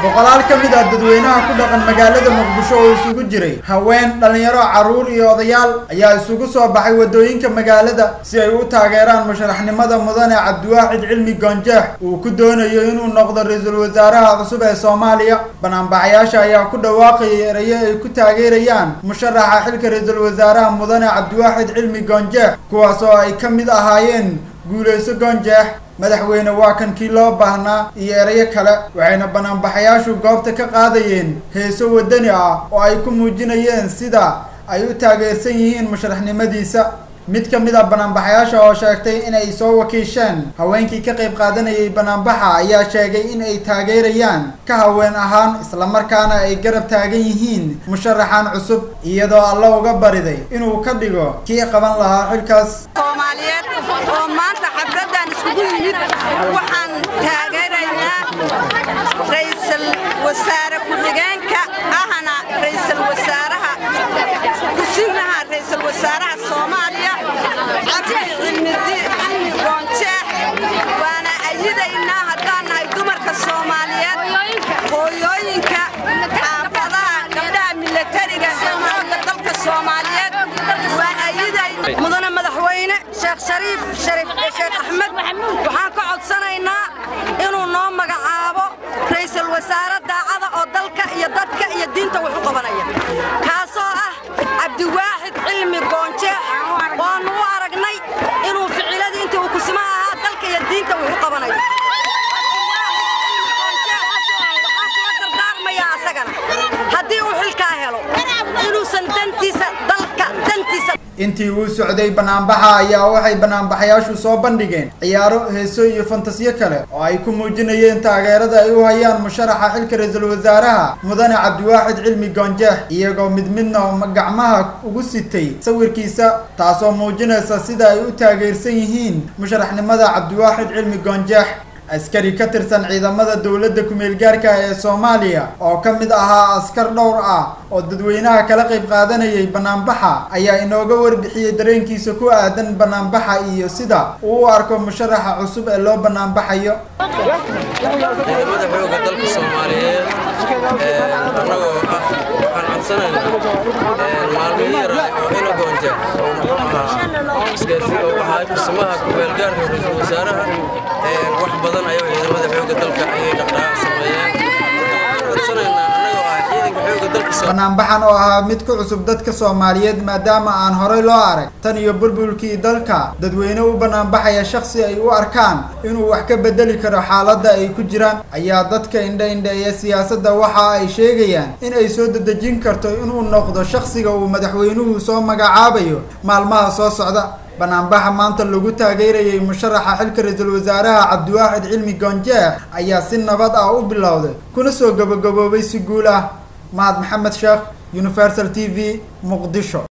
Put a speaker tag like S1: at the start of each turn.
S1: boqolaal ka mid ah dadweynaha ku dhaqan magaalada muqdisho oo isugu jiray haween dhallinyaro carruur iyo odayaal ayaa isugu soo baxay waddooyinka magaalada si ay u taageeraan musharaxnimada mudane cabdiwaaxid cilmi goonjeex uu ku doonayo inuu noqdo ra-iisul wasaaraha cusub ee soomaaliya banaanbaxayaasha ayaa ku dhawaaqayay erayo ay ku taageerayaan musharaxa xilka ra-iisul wasaaraha mudane cabdiwaaxid cilmi goonjeex kuwaas oo ay ka mid ahaayeen guulayso goonjeex madaxweyne waa kan kii loo baahnaa iyo erayo kale waxayna banaanbaxayaashu goobta ka qaadayeen heeso waddani ah oo ay ku muujinayeen sida ay u taageersan yihiin musharaxnimadiisa mid ka mid a banaanbaxayaasha oo sheegtay inay soo wakiisheen haweenkii ka qayb qaadanayay banaanbaxa ayaa sheegay in ay taageerayaan ka haween ahaan islamarkaana ay garab taagan yihiin musharaxan cusub iyadoo alla uga bariday inuu ka dhigo kii qaban lahaa xilkaas
S2: soomaaliyeed oo maanta xafladdan iskugu yimid waxaan taageeraynaa ra'iisul wasaare ku-xigeenka ahna ra'iisul wasaaraha kusiinaha ra'iisul wasaaraha soomaaliya cabdi cilmi goonjeex waana ayidaynaa haddaan nahay dumarka soomaaliyeed hooyooyinka xaafadaha gabdhaha milatariga xoogga dalka soomaaliyeed waan ayidayna mudane madaxweyne sheekh shariif shariif sheekh axmed waxaan ka codsanaynaa inuu noo magacaabo ra'iisul wasaare daacada oo dalka iyo dadka iyo diinta wax u qabanaya kaasoo ah cabdiwaaxid cilmi goonjeex waannu u aragnay inuu ficiladii intii uu kusima ahaa dalka iyo diinta wax u qabanayo haddii uu xilkaa helo inuusan dantiisa dalka dantiisa
S1: intii uu socday banaanbaxa ayaa waxay banaanbaxayaashu soo bandhigeen ciyaaro heeso iyo fantasiyo kale oo ay ku muujinayeen taageerada ay u hayaan musharaxa xilka ra-iisul wasaaraha mudane cabdiwaaxid cilmi goonjeex iyagoo mid midna gacmaha ugu sitay sawirkiisa taasoo muujinaysa sida ay u taageersan yihiin musharaxnimada cabdiwaaxid cilmi goonjeex askari ka tirsan ciidamada dowladda ku-meelgaarka ee soomaaliya oo ka mid ahaa askar dhowr ah oo dadweynaha kala qayb qaadanayay banaanbaxa ayaa inooga warbixiyey dareenkiisa ku aadan banaanbaxa iyo sida uu u arko musharaxa cusub ee loo banaanbaxayo
S3: ciidamada xoogga dalka soomaaliyeed annagoo ah waxaan codsanaynaa maalmihi yara oo ina goonja oo muxuu ahaa isgaarsi oo ahaa kusimaha ku-meelgaarka ra-iisul wasaaraha wax badan ayaa ciidamada xoogga dalka ayay dhaqdhaqaaq sameeyeen codsanaynaa annagoo ah ciidanka xoogga dalka
S1: banaanbaxan oo ahaa mid ku cusub dadka soomaaliyeed maadaama aan horey loo arag tan iyo bulbulkii dalka dadweyne u banaanbaxaya shaksi ay u arkaan inuu wax ka bedeli karo xaaladda ay ku jiraan ayaa dadka indha-indheeya siyaasadda waxa ay sheegayaan in ay soo dedejin karto inuu noqdo shaksiga uu madaxweynuhu soo magacaabayo maalmaha soo socda banaanbaxa maanta lagu taageerayay musharaxa xilka ra-iisul wasaaraha cabdiwaaxid cilmi goonjeex ayaa si nabad ah u bilowday kuna soo gabagaboobay si guul ah mahad maxamed sheekh universal t v muqdisho